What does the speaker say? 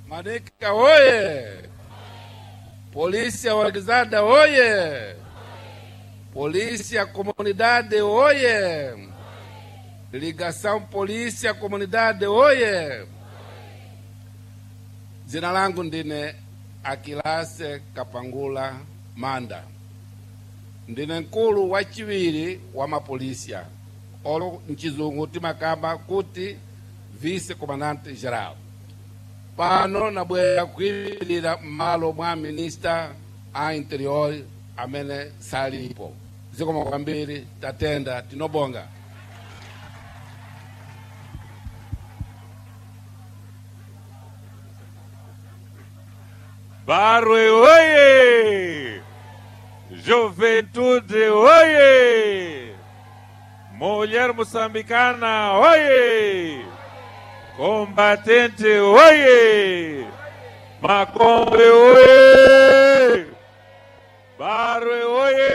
Manika oye! Polícia organizada oye! Polícia comunidade oye! Ligação polícia comunidade oye! Jina langu ndine Akilase Kapangula Manda, ndine mkulu wachiwiri wa mapolisia olo mchizungu timakamba kuti vice comandante geral pano nabwera kuyimirira m'malo mwa minista a interior amene salipo zikomo kwambiri tatenda tinobonga Barwe oye! Juventude oye! Mulher moçambicana oye! Combatente oye! Macombe oye!